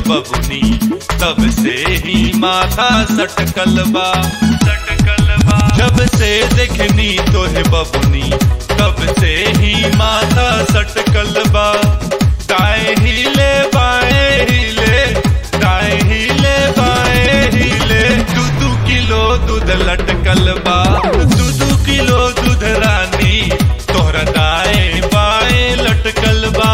बबुनी तब से ही माथा सटकल बा सटकल बा जब से देखनी तोहे बबुनी तब से ही माथा सटकल बा दाएं हिले बाएं हिले दाएं हिले बाएं हिले दू दू किलो दूध लटकल बा दू दू किलो दूध रानी तोहरा दाएं बाएं लटकल बा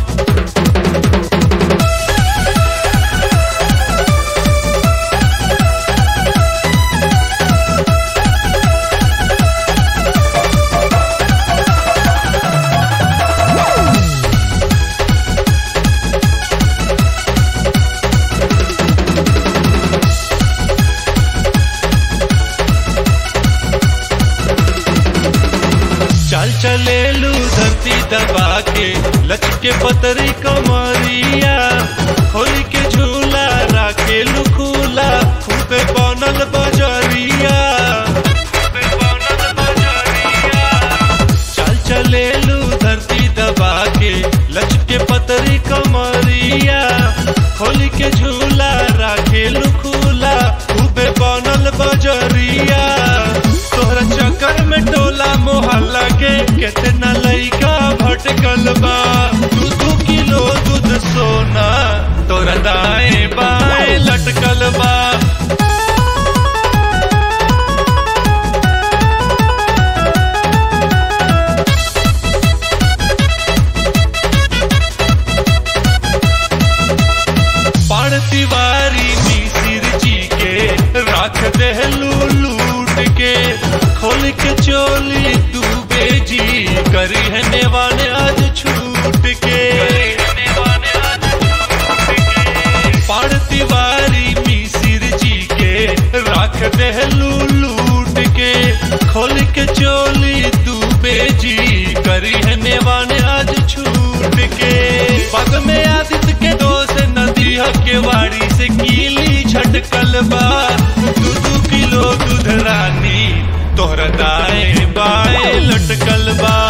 चल चलेलू धरती दबा के लचके पतरी कमरिया खोल के झूला राखेलू खुला खूबे बनल बजरिया खूबे बनल बजरिया चल चलेलू धरती दबा के लचके पतरी कमरिया खोल के झूला राखेलू खुला खूबे बनल बजरिया तोहरा चक्कर में टोला मोहल्ला के कितना लइका भटकल बा दू दू किलो दूध सोना तोरा दाएं बाएं लटकल बा पाण तिवारी मिसिर जी के रख देहलू लूट के खोल के चोली डूबे जी करी है नेवाने आज छूट के पाण तिवारी मिसिर जी के रख देहलू लूट के खोल के चोली डूबे जी करी है नेवाने आज छूट के पग में आदित्य के दोस्त नदी के वाड़ी से कीली झटकल बा दू दू किलो दूध रानी तोहरा दाएं बाएं लटकल बा